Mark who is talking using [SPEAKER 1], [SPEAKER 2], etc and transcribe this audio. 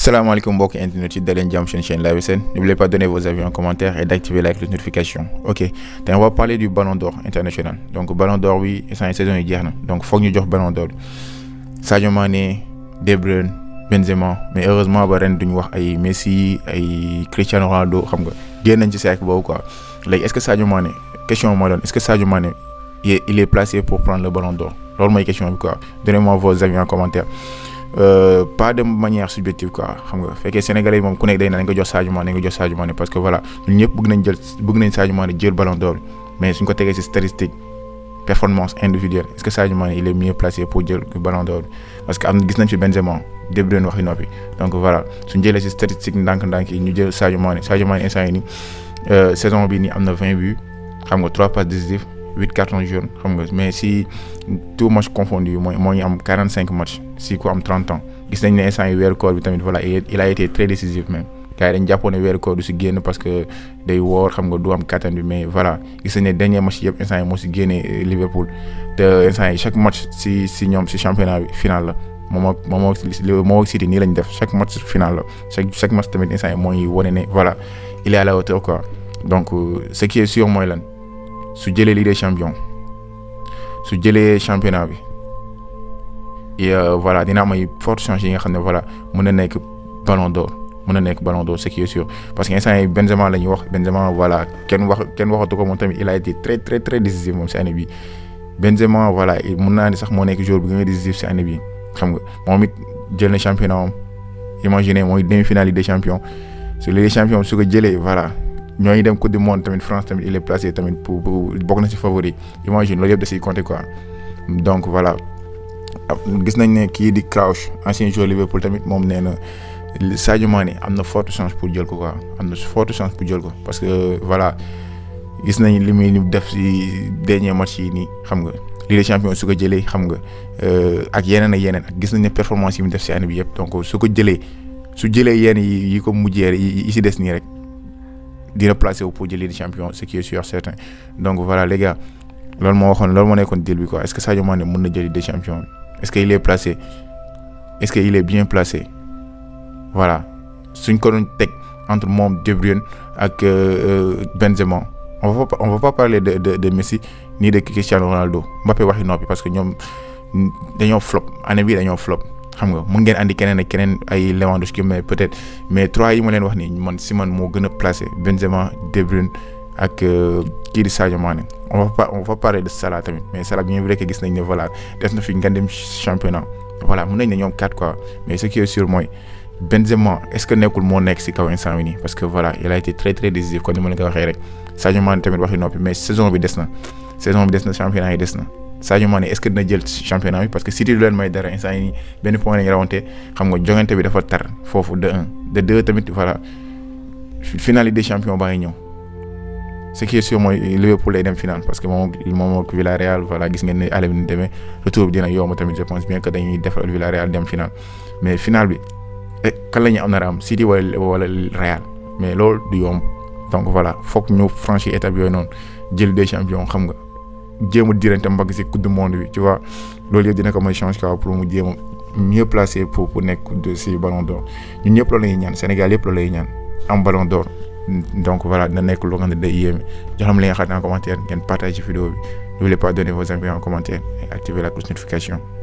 [SPEAKER 1] salaamaaleykum mbokki internet yi daleen jàmm chaîne chaîne Live SN n'oubliez pas de donner vos avis en commentaire et d'activer la cloche de notification ok te on va parler du ballon d'or international donc ballon d'or bi instant saison yi jeex na donc foog ñu jox ballon d'or bi Sadio Mané De Bruyne Benzema mais heureusement ba ren duñu wax ay Messi ay Cristiano Ronaldo xam nga génn nañ ci cercle boobu quoi léegi est-ce que Sadio Mané question mooy doon est-ce que Sadio Mané il est placé pour prendre le ballon d'or loolu mooy question bi quoi donnez-moi vos avis en commentaire Euh, pas de manière subjective quoi xam nga fekkee sénégalais yi moom ku nekk day na nañ ko jox Sadio Mané nañ ko jox Sadio Mané parce que voilà ñun ñëpp bëgg nañ jël bëgg nañ Sadio Mané jël ballon d'or mais suñ ko tegee ci statistique performance individuelle est-ce que Sadio Mané il est mieux placé pour jël ballon d'or parce que am na gis nañ fi Benzema De Bruyne waxi noppi donc voilà suñ jëlee ci statistique ndànk-ndànk yi ñu jël Sadio Mané Sadio Mané instant yi nii saison bi nii am na 20 buts xam nga 3 passes décisives 8 cartons jaunes xam nga mais si tout match confondu mooy moo ñu am 45 matchs si ku am 30 ans gis nañ ne instant yi weeru koor bi tamit voilà il a été très décisif même gars yi dañ jàppoon ne weeru koor du si génn parce que day woor xam nga du am kattan bi mais voilà gis nañ ne dernier match yëpp instant yi moo si génnee Liverpool te instant yi chaque match si si ñoom si championnat bi final la moom ak moom ak moo ak City nii lañ def chaque match final la chaque chaque match tamit instant yi mooy wane ne voilà il est à la hauteur quoi donc ce qui est sûr mooy lan su jëlee Ligue des champions su jëlee championnat bi et voilà dina am ay fortes chances yi nga xam ne voilà mën na nekk ballon d'or mën na nekk ballon d'or ce qui est sûr parce que instant yi Benzema la ñuy wax Benzema voilà kenn wax kenn waxatu ko moom tamit il a été très très très décisif moom si année bi Benzema voilà mën naa ni sax moo nekk joueur bi gën a décisif si année bi xam nga moom it jël na championnat am imaginez mooy demi-finale Ligue des champions su Ligue des champions su ko jëlee voilà. ñooñu dem coupe du monde tamit France tamit il est placé tamit pour bokk na ci favori imagine loolu yëpp da ciy compter quoi donc voilà gis nañ ne kii di Crouch ancien joueur Liverpool tamit moom nee na Sadio Mané am na forte chance pour jël ko quoi am na forte chance pour jël ko parce que voilà gis nañ li muy def ci dernier match yi nii xam nga Ligue des champions su ko jëlee xam nga ak yeneen ak yeneen ak gis nañ ne performance yi mu def ci année bi yëpp donc su ko jëlee su jëlee yenn yi yi ko mujjee yi ci des nii rek. dina placé wu pour jëli di champion ce qui est sûr certain donc voilà les gars loolu moo waxoon loolu moo nekkoon deal bi quoi est-ce que Sadio Mané mën na jëli des champions est-ce que il est placé est-ce que il est bien placé voilà suñ ko doon teg entre moom De Bruyne ak Benzema on va pas on va pas parler de de de Messi ni de Cristiano Ronaldo Mbappé waxi noppi parce que ñoom dañoo flop année bii dañoo flop. xam nga mun ngeen andi keneen ak keneen ay Lewandowski mais peut-être mais trois yi ma leen wax nii man si man moo gën a placé Benzema De Bruyne ak kii di Sadio Mané on va pas on va parler de Salah tamit mais Salah bien vrai que gis nañ ne voilà des na fi ngandem championnat voilà mun nañ ne ñoom quatre quoi mais ce qui est sûr mooy Benzema est-ce que nekkul moo nekk si kaw instant bi nii parce que voilà il a été très très décisif comme ni ma leen ko waxee rek Sadio Mané tamit waxi noppi mais saison bi des na saison bi des na championnat yi des na. Sadio Mané est-ce que dina jël championnat bi parce que City du leen may dara instant yii benn point lañu rawante xam nga jongante bi dafa tar foofu de un de deux tamit voilà finale des champions baa ngi ñëw ce qui est sûr mooy Liverpool lay dem finale parce que moom moom ak Villarreal voilà gis ngeen ne aller bi ni demee retour bi dina yomb tamit je pense bien que dañuy defal Villarreal dem finale mais finale bi kan la ñuy am nar a am City wala wala Real mais loolu du yomb donc voilà foog ñu franchir étape yooyu noonu jël des champions xam nga. jéem a dirante mbagg si coupe du monde bi tu vois loolu yëpp dina ko may change quoi pour mu jéem a mieux placé pour pour nekk si ballon d'or ñun ñëpp loolu la ñuy ñaan Sénégal yëpp loolu la ñuy ñaan am ballon d'or donc voilà dina nekk loo xam ne day yéeme jox xam li nga xam ne en commentaire ngeen partage vidéo bi n'oubliez pas donner vos avis en commentaire et activer la cloche notification